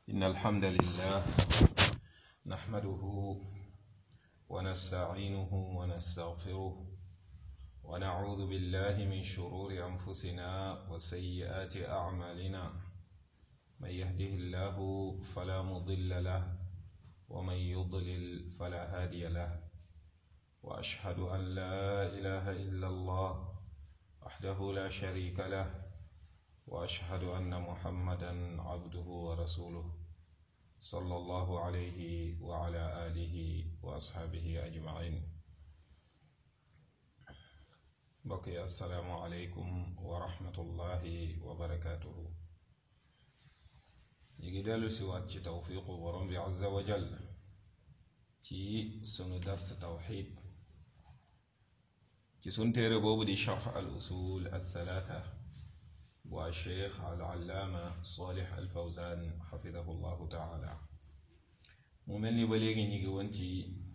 إن الحمد لله نحمده ونستعينه ونستغفره ونعوذ بالله من شرور أنفسنا وسيئات أعمالنا من يهده الله فلا مضل له ومن يضلل فلا هادي له وأشهد أن لا إله إلا الله وحده لا شريك له واشهد ان محمدا عبده ورسوله صلى الله عليه وعلى اله واصحابه اجمعين بقي السلام عليكم ورحمه الله وبركاته يجي دالو سوات توفيق ورمز عز وجل ci sunu dars tawxid ci sun téere boobu di charx al usul al thalatha والشيخ العلامة صالح الفوزان حفظه الله تعالى mu mel ni ba léegi ñu ngi woon ci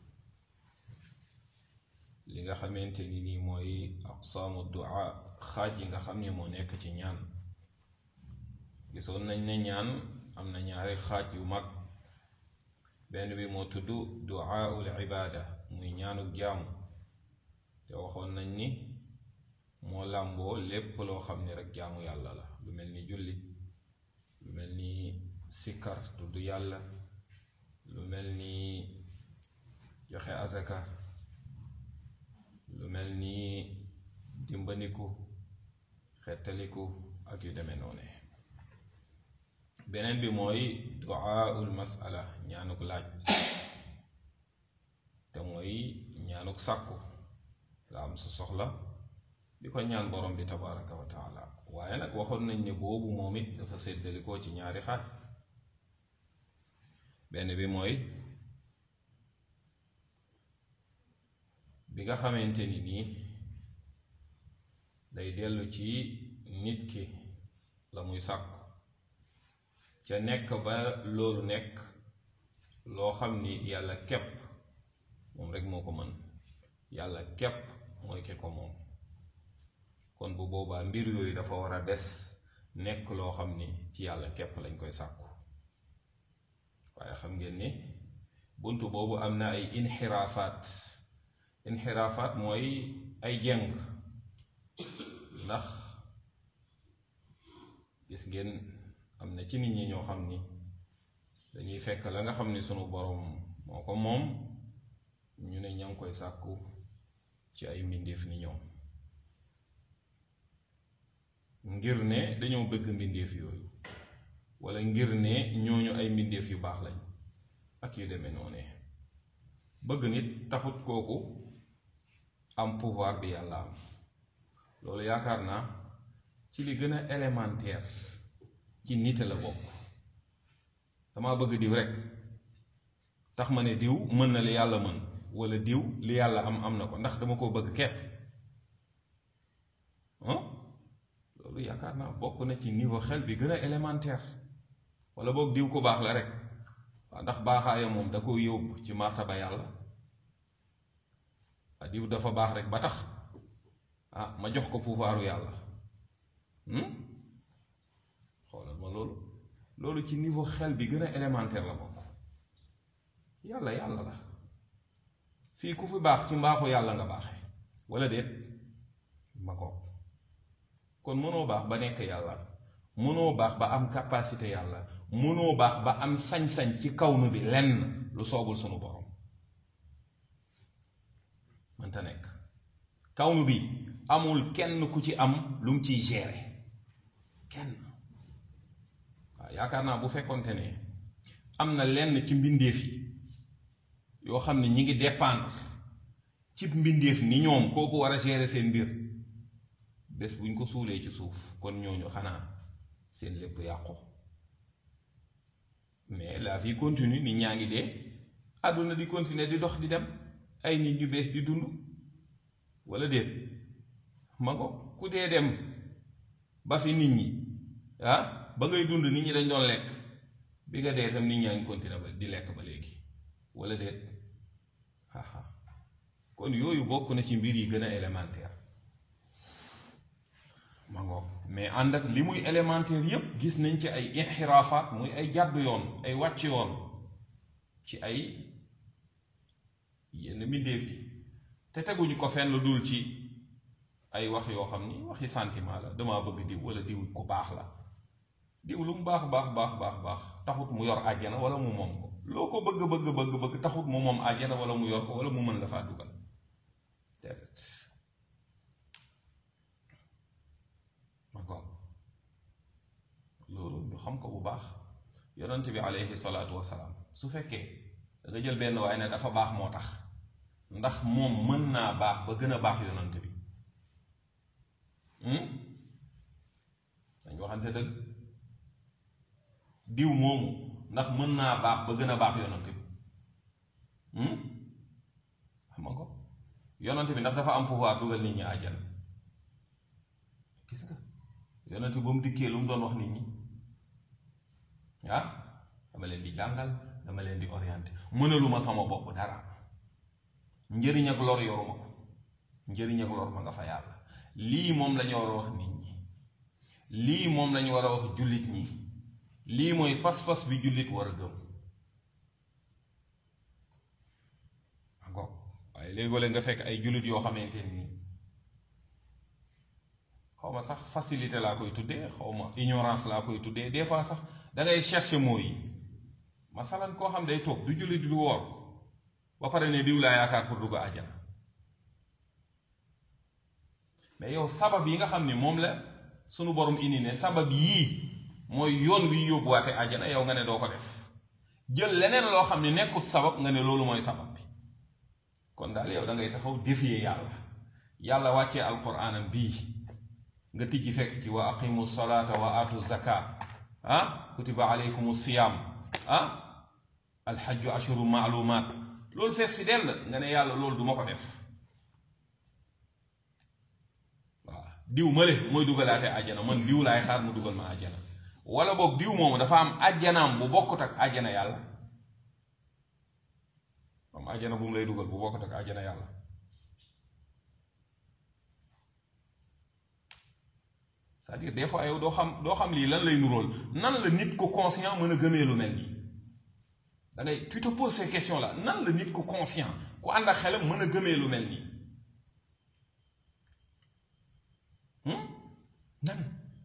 li nga xamante ni nii mooy aqsaamu du'a xaaj yi nga xam ne moo nekk ci ñaan gisoon nañ ne ñaan am na ñaari xaaj yu mag benn bi moo tudd du'aul ibaada muy ñaanu jaamu te waxoon nañ ni moo làmboo lépp loo xam ni rek jaamu yàlla la lu mel ni julli lu mel ni sikkar tudd yàlla lu mel ni joxe azaka lu mel ni dimbandiku xettaliku ak yu demee noone beneen bi mooy duaaul masala ñaanuk laaj te mooy ñaanuk sàkku nga am sa soxla di ko ñaan borom bi tabaraka wa taala waaye nag waxoon nañ ne boobu moom it dafa séddalikoo ci ñaari xaaj benn bi mooy bi nga xamante ni nii day dellu ci nit ki la muy sàkku ca nekk ba loolu nekk loo xam ni yàlla képp moom rek moo ko mën yàlla képp mooy ki ko moom kon bu boobaa mbir yooyu dafa war a des nekk loo xam ni ci yàlla képp lañ koy sàkku waaye xam ngeen ni bunt boobu am na ay inxiraafaat inxiraafaat mooy ay jeng ndax gis ngeen am na ci nit ñi ñoo xam ni dañuy fekk la nga xam ni sunu boroom moo ko moom ñu ne ña ngi koy sàkku ci ay mbindeef ni ñoom ngir ne dañoo bëgg mbindeef yooyu wala ngir ne ñooñu ay mbindeef yu baax lañ ak yu demee noone bëgg nit taxut kooku am pouvoir bi yàlla am loolu yaakaar naa ci li gën a élémentaire ci nite la bokk dama bëgg diw rek tax ma ne diw mën na li yàlla mën wala diw li yàlla am am na ko ndax dama koo bëgg kepp loolu yaakaar naa bokk na ci niveau xel bi gën a élémentaire wala boog diw ko baax la rek waaw ndax baaxaaya moom da ko yóbbu ci martaba yàlla ah diw dafa baax rek ba tax ah ma jox ko pouvoiru yàlla xoolal ma loolu loolu ci niveau xel bi gën a élémentaire la bokk yàlla yàlla la fii ku fi baax ci mbaaxu yàlla nga baaxe wala déet ma ko kon mënoo baax ba nekk yàlla mënoo baax ba am capacité yàlla mënoo baax ba am sañ-sañ ci kawnu bi lenn lu soobul sunu borom mënta nekk kawnu bi amul kenn ku ci am lu mu ciy gérer kenn waaw yaakaar naa bu fekkonte ne am na lenn ci mbindeef yi yoo xam ne ñi ngi dépendre ci mbindeef ni ñoom kooku war a gérer seen mbir bés buñ ko suulee ci suuf kon ñooñu xanaa seen lépp yàqu mais la vie continue nit ñaa ngi dee àdduna di continuer di dox di dem ay nit ñu bees di dund wala déet ma ngo ku dee dem ba fi nit ñi ah ba ngay dund nit ñi dañ doon lekk bi nga dee tam nit ñaa ngi continuer ba di lekk ba léegi wala déet haha kon yooyu bokk na ci mbir yi gën a élémentaire ma ngoog mais ànd ak li muy élémentaire yépp gis nañ ci ay inxiraafaat muy ay jàdd yoon ay wàcc yoon ci ay yenn mbindeef yi te teguñu ko fenn lu dul ci ay wax yoo xam ni waxi sentiment la damaa bëgg diw wala diw ku baax la diw lu mu baax baax baax baax baax taxut mu yor àjjana wala mu moom ko loo ko bëgg bëgg bëgg bëgg taxut mu moom àjjana wala mu yor ko wala mu mën la faa dugal déedéet ma ko loolu ñu xam ko bu baax yonent bi aleyhi salaatu wasalaam su fekkee da nga jël benn waaye ne dafa baax moo tax ndax moom mën naa baax ba gën a baax yonent bi dañ waxante dëgg diw moomu ndax mën naa baax ba gën a baax yonent bi xam nga ko yonent bi ndax dafa am pouvoir dugal nit ñi àjjana gis nga yonent bi ba mu dikkee lu mu doon wax nit ñi ah dama leen di jàngal dama leen di orienté mënaluma sama bopp dara njëriñ ak lor yoruma ko njëriñ ak lor ma nga fa yàlla lii moom lañu war a wax nit ñi lii moom lañu war a wax jullit ñi lii mooy pas-pas bi jullit war a gëm encore waaye léegoo-léeg nga fekk ay jullit yoo xamante ni xaw ma sax facilité laa koy tuddee xaw ma ignorance laa koy tuddee des fois sax da ngay chercher mots yi masalan koo xam day toog du jullit du woor ba pare ne diw laa yaakaar pour dugg àjjana mais yow sabab yi nga xam ni moom la sunu borom indi ne sabab yii mooy yoon wi yóbbuwaate àjjana yow nga ne doo ko def jël leneen loo xam ne nekkut sabab nga ne loolu mooy sabab bi kon daal yow da ngay taxaw défier yàlla yàlla wàccee alquraanam bii nga tijji fekk ci wa aqimu salata wa atu zaka ah kutiba alaykum siyam ah alxajju ashuru maalumaat loolu fees fi dell nga ne yàlla loolu du ma ko def waaw diw male mooy dugalaate àjjana man diw laay xaar mu dugal ma àjjana wala boog diw moomu dafa am àjjanaam bu bokkut ak àjjana yàlla am àjjana bu mu lay dugal bu bokkut ak àjjana yàlla c'est-à-dire des fois yow doo xam doo xam lii lan lay nuróol nan la nit ko conscient mën a gëmee lu mel nii da ngay tu te poses ces questions là nan la nit ko conscient ku ànd ak xelam mën a gëmee lu mel nii nan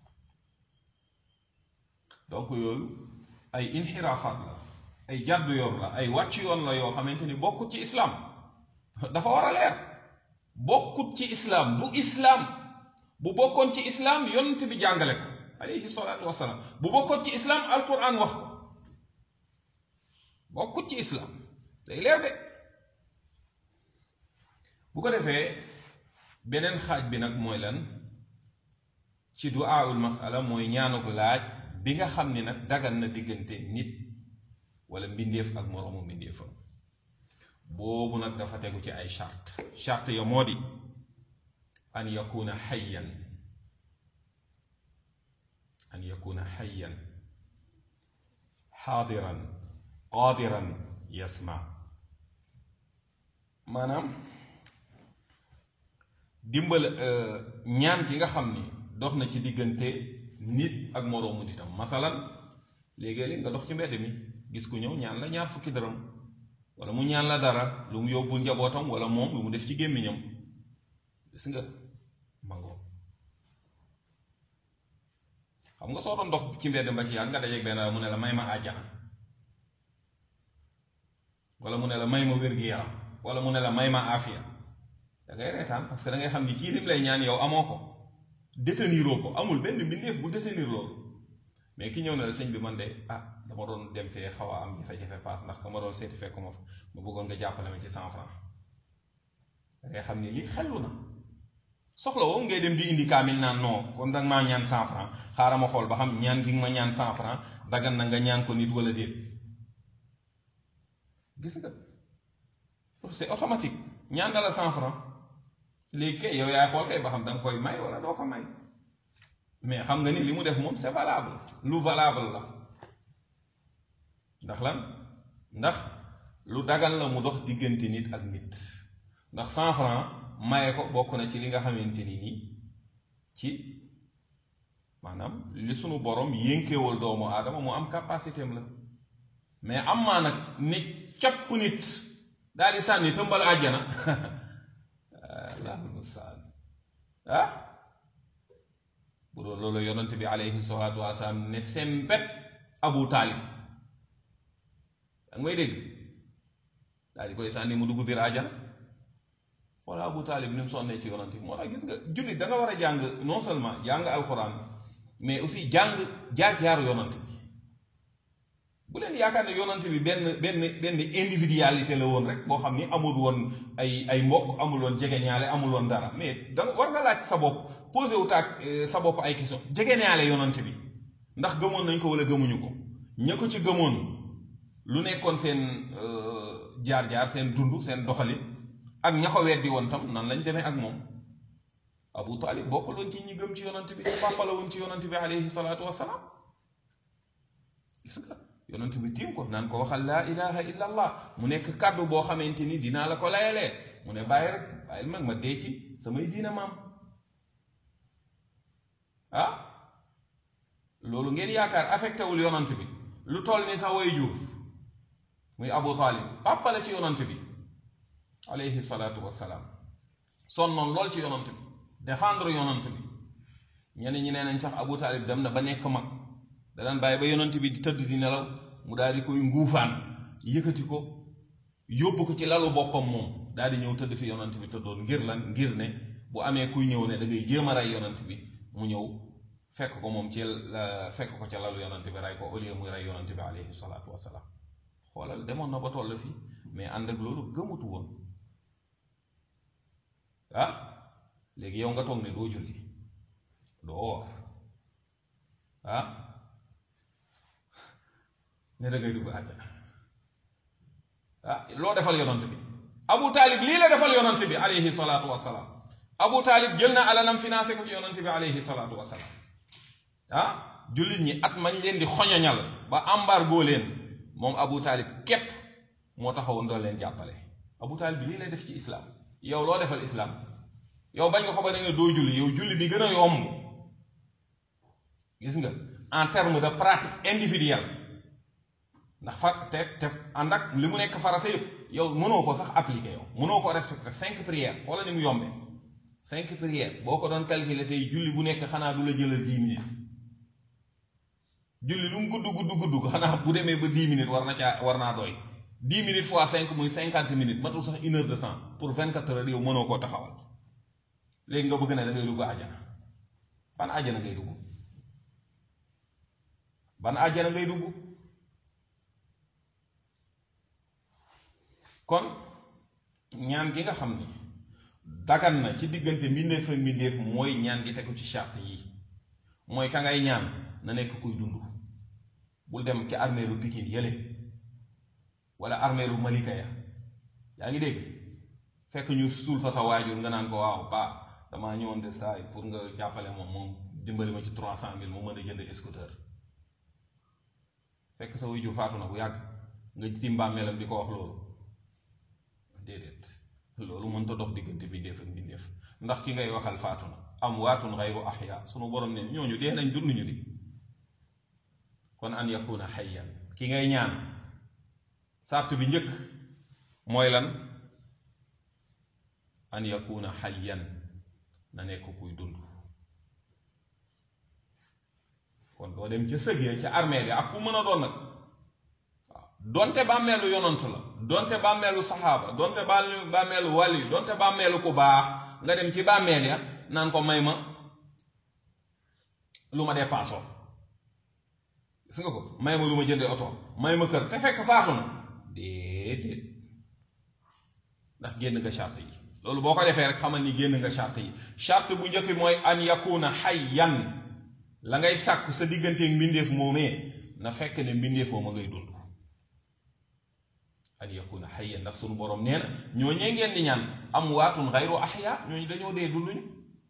donc yooyu ay inxiraafaat la ay jàddu yoon la ay wàcc yoon la yoo xamante ni bokkut ci islaam dafa war a leer bokkut ci islaam du islaam bu bokkoon ci islaam yonent bi jàngale ko alayhi salaatu wasalaam bu bokkoon ci islaam alquran wax ko bokkut ci islaam day leer de bu ko defee beneen xaaj bi nag mooy lan ci du'aul masala mooy ñaanu ko laaj bi nga xam ni nag dagan na diggante nit wala mbindeef ak moroomu mbindeefam boobu nag dafa tegu ci ay charte charte ya moo di an yakuna xayyan an yakuna xayyan xaadiran qaadiran yasma maanaam dimbal ñaan gi nga xam ni dox na ci diggante nit ak moroomu nitam masalan léegi-léeg nga dox ci mbedd mi gis ku ñëw ñaan la ñaar fukki dërëm wala mu ñaan la dara lu mu yóbbu njabootam wala moom lu mu def ci gémmiñam gis nga mangoo xam nga soo doon dox ci mbedd ba ci yàgg nga dajeeg benn mu ne la may ma àjjana wala mu ne la may ma wér-gi-yaram wala mu ne la may ma aafiya da ngay reetaan parce que da ngay xam ni kii lim lay ñaan yow amoo ko déteniroo ko amul benn mbindeef bu détenir loolu mais ki ñëw na la sëñ bi man de ah dama doon dem fee xaw a am jafe-jafe paas ndax ka ma doon seeti fekku ma fa ma bëggoon nga jàppale ma ci cent franc da ngay xam ni lii xellu na soxla woo ngay dem di indi kaamil naan non kon danga maa ñaan cent franc xaaral ma xool ba xam ñaan gi nga ma ñaan cent franc dagan na nga ñaan ko nit wala déet gis nga c'est automatique ñaan na la cent franc léegi kay yow yaay xool kay ba xam da nga koy may wala doo ko may mais xam nga ni li mu def moom c'est valable lu valable la ndax lan ndax lu dagal la mu dox diggante nit ak nit ndax cent franc maye ko bokk na ci li nga xamante ni nii ci maanaam li sunu borom yénkeewal doomu aadama mu am capacité am la mais am maa nag ne capp nit daal di sànni tëmbal àjjana allahul mustaan ah bu doon loolu yonent bi alayhi salaatu wasalaam ne sembet abu taalib danga may dégg daal di koy sànni mu dugg biir àjjana wala abu taalib ni mu sonnee ci yonent bi moo tax gis nga jullit da nga war a jàng non seulement jàng alxuraan mais aussi jàng jaar-jaaru yonent bi bu leen yaakaar ne yonent bi benn benn benn individualité la woon rek boo xam ni amul woon ay ay mbokk amul woon jegeñaale amul woon dara mais danga war nga laaj sa bopp posé wu taag sa bopp ay question jegeñaale yonent bi ndax gëmoon nañ ko wala gëmuñu ko ña ko ci gëmoon lu nekkoon seen jaar-jaar seen dund seen doxalin ak ña ko weddi woon tam nan lañ demee ak moom Abu Talib bokkuloon ci ñi gëm ci yonent bi te papa la woon ci yonent bi alayhi salaatu wassalaam gis nga yonent bi tiim ko naan ko waxal laa ilaha illa allah mu nekk kàddu boo xamante ni dinaa la ko layalee mu ne bàyyi rek bàyyil mag ma dee ci samay diina maam ah loolu ngeen yaakaar affecté wul yonant bi lu toll ni sax way jur muy abu talib papa la ci yonant bi alayhi salaatu wassalaam sonnoon lool ci yonant bi défendre yonant bi ñeneen ñi nee nañ sax abu talib dem na ba nekk mag da daan bàyyi ba yonant bi di tëdd di nelaw mu daal di koy nguufaan yëkkati ko yóbbu ko ci lalu boppam moom daal di ñëw tëdd fi yonant bi tëddoon ngir lan ngir ne bu amee kuy ñëw ne da ngay jéem a rey yonant bi mu ñëw fekk ko moom ci fekk ko ca lalu yonant bi rey ko au lieu muy rey yonant bi alayhi salaatu wasalaam xoolal demoon na ba toll fii mais ànd ak loolu gëmutu woon ah léegi yow nga toog ne doo julli doo woor ah ne da ngay dugg àjjana ah loo defal yonant bi abu taalib lii la defal yonant bi alayhi salaatu wasalaam abu taalib jël na alalam financé ko ci yonant bi alayhi salaatu wasalaam ah jullit ñi at mañ leen di xoñoñal ba embargo leen moom abu taalib képp moo taxawoon doon leen jàppale abu taalib lii lay def ci islam yow loo defal islam yow bañ nga ko ba da nga doo julli yow julli bi gën a yomb gis nga en terme de pratique individuelle ndax fa te te ànd ak li mu nekk farata yëpp yow mënoo ko sax appliquer yow mënoo ko respecter cinq prières xoola ni mu yombe cinq prières boo ko doon calculer tey julli bu nekk xanaa du la jëlal dix minutes julli lu mu gudd gudd gudd xanaa bu demee ba dix minutes war na caa war naa doy dix minutes fois cinq muy cinquante minutes matul sax une heure de temps pour vingt quatre heures yow mënoo koo taxawal léegi nga bëgg ne da ngay dugg àjjana ban àjjana ngay dugg ban àjjana ngay dugg kon ñaan gi nga xam ni dagan na ci diggante mbindeef ak mbindeef mooy ñaan gi tegu ci charte yi mooy ka ngay ñaan na nekk kuy dund bul dem ci armeeru Pikine yële wala armeeru Malika ya yaa ngi dégg fekk ñu suul fa sa waajur nga naan ko waaw ba damaa ñëwoon de saay pour nga jàppale moom moom dimbali ma ci trois cent mille mu mën a jënd scooter fekk sa waajur faatu na bu yàgg nga ci mbàmmeelam di ko wax loolu déedéet loolu mënta dox diggante mbindeef ak mbindeef ndax ki ngay waxal faatu na am waatun xayru axya sunu borom ne ñooñu dee nañ dund ñu di kon an yakuna xayyan ki ngay ñaan sart bi njëkk mooy lan an yakuna xayyan na nekk kuy dund kon doo dem ca sëg ya ca armeel ya ak ku mën a doon nag waaw donte bàmmeelu yonant la donte bàmmeelu saxaaba donte bàmmeelu wàlli donte bàmmeelu ku baax nga dem ci bàmmeel ya naan ko may ma lu ma dépassoo gis nga ko may ma lu ma jëndee oto may ma kër te fekk faatu na déedéet ndax génn nga charte yi loolu boo ko defee rek xamal ni génn nga charte yi charte bu njëkk mooy an yakuna hayyan la ngay sàkk sa digganteeg mbindeef moomee na fekk ne mbindeef moom a ngay dund an yakuna hayyan ndax sunu borom nee na ñooñee ngeen di ñaan am waatun xayru ahya ñooñu dañoo dee dunduñu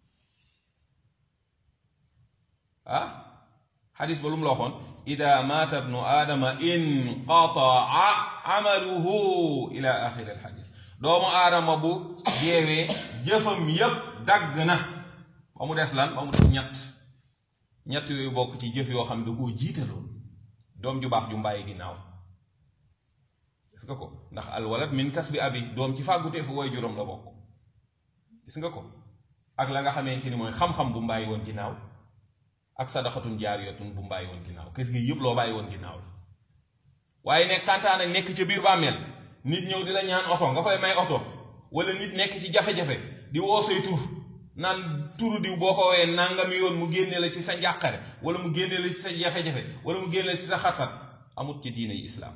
ah xadis ba lu mu la waxoon ida maata bnu aadama inqataa amaluhu ila axiri alxadis doomu aadama bu deewee jëfam yépp dagg na ba mu des lan ba mu des ñett ñett yooyu bokk ci jëf yoo xam ne da koo jiitaloon doom ju baax ju mbàyyi ginnaaw gis nga ko ndax alwalad min kas bi abi doom ci fàggutee fu woy juróom la bokk gis nga ko ak la nga xamante ni mooy xam-xam bu mbàyyi woon ginnaaw ak sadaxatun jaariyatun bu mbàyyi woon ginnaaw kës gi yëpp loo bàyyi woon ginnaaw la waaye nekk kantaan ak nekk ca biir bàmmeel nit ñëw di la ñaan oto nga koy may oto wala nit nekk ci jafe-jafe di woo say tur naan turu diw boo ko woowee nangami yoon mu génne la ci sa njàqare wala mu génne la ci sa jafe-jafe wala mu génne la ci sa xat-xat amut ci diina yi islaam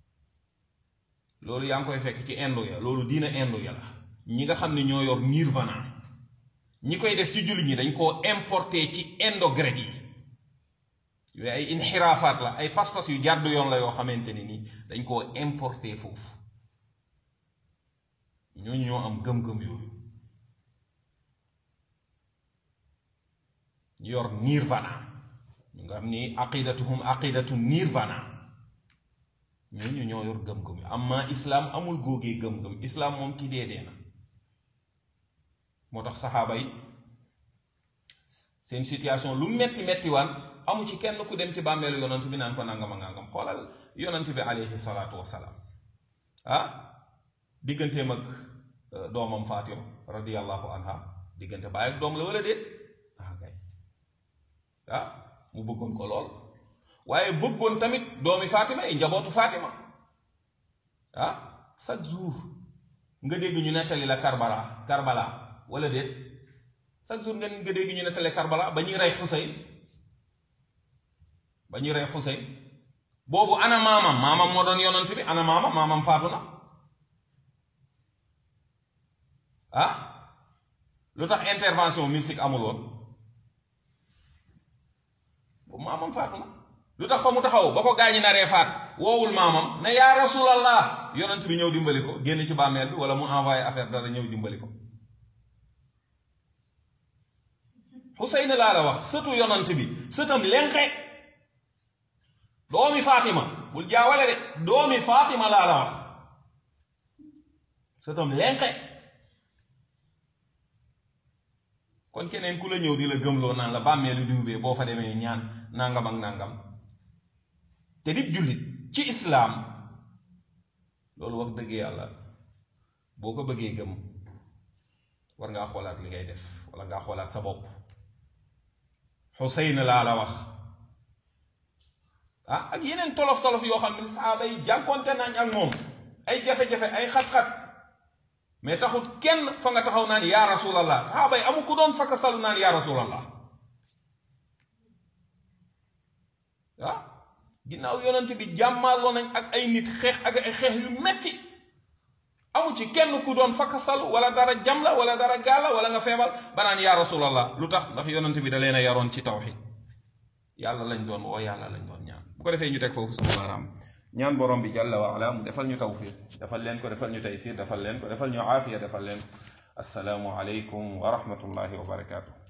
loolu yaa ngi koy fekk ci indo ya loolu diina indo ya la ñi nga xam ne ñoo yor nirvana ñi koy def ci jullit ñi dañ koo importé ci indo grec yi yooyu ay inxiraafaat la ay pas-pas yu jàdd yoon la yoo xamante ni nii dañ koo importé foofu ñooñu ñoo am gëm-gëm yooyu ñu yor nirvana ñu nga xam ni aqidatuhum aqidatu nirvana ñooñu ñoo yor gëm-gëm amma islaam amul góogee gëm-gëm islaam moom ki dee dee na moo tax saxaaba yi seen situation lu metti metti waan amu ci kenn ku dem ci bàmmeelu yonant bi naan ko nangama nangam xoolal yonant bi alayhi salaatu wasalaam ah digganteem ak doomam Fatima radiyallahu anha diggante baay ak doom la wala déet ah kay ah mu bëggoon ko lool waaye bëggoon tamit doomi Fatima yi njabootu Fatima ah chaque jour nga dégg ñu nettali la Karbala Karbala wala déet chaque jour nga nga dégg ñu nettali Karbala ba ñuy rey Xuseyn ba ñuy rey Xuseyn boobu ana maamam maamam moo doon yonant bi ana maamam maamam faatu na ah lu tax intervention mystique amul woon boobu maamam faatu na lu tax fa mu taxaw ba ko gaañi naree faat woowul maamam ne yaa rasulallah yonent bi ñëw dimbali ko génn ci bàmmeel bi wala mu envoyé affaire dara ñëw dimbali ko Xuseyn laa la wax sëtu yonent bi sëtam lenqe doomi Fatima bul jaawale de doomi Fatima laa la wax sëtam lenqe kon keneen ku la ñëw di la gëmloo naan la bàmmeelu diw bee boo fa demee ñaan nangam ak nangam te dit jullit ci islaam loolu wax dëgg yàlla boo ko bëggee gëm war ngaa xoolaat li ngay def wala ngaa xoolaat sa bopp Xuseyn laa la wax ah ak yeneen tolof tolof yoo xam ne saaba yi jànkonte nañ ak moom ay jafe-jafe ay xat-xat mais taxut kenn fa nga taxaw naan yaa rasulallah saxaaba yi amu ku doon fakka salu naan yaa rasulallah ah ginnaaw yonent bi jàmmaloo nañ ak ay nit xeex ak ay xeex yu metti amu ci kenn ku doon fakka salu wala dara jam la wala dara gaala wala nga feebal ba naan yaa rasulallah lu tax ndax yonent bi da leen a yaroon ci tawxid yàlla lañ doon woo yàlla lañ doon ñaan bu ko defee ñu teg foofu sama baaraam ñaan borom bi jalla wa ala mu defal ñu tawfiq defal leen ko defal ñu taysir defal leen ko defal ñu aafiya defal leen assalaamu aleykum wa rahmatullahi wa barakaatu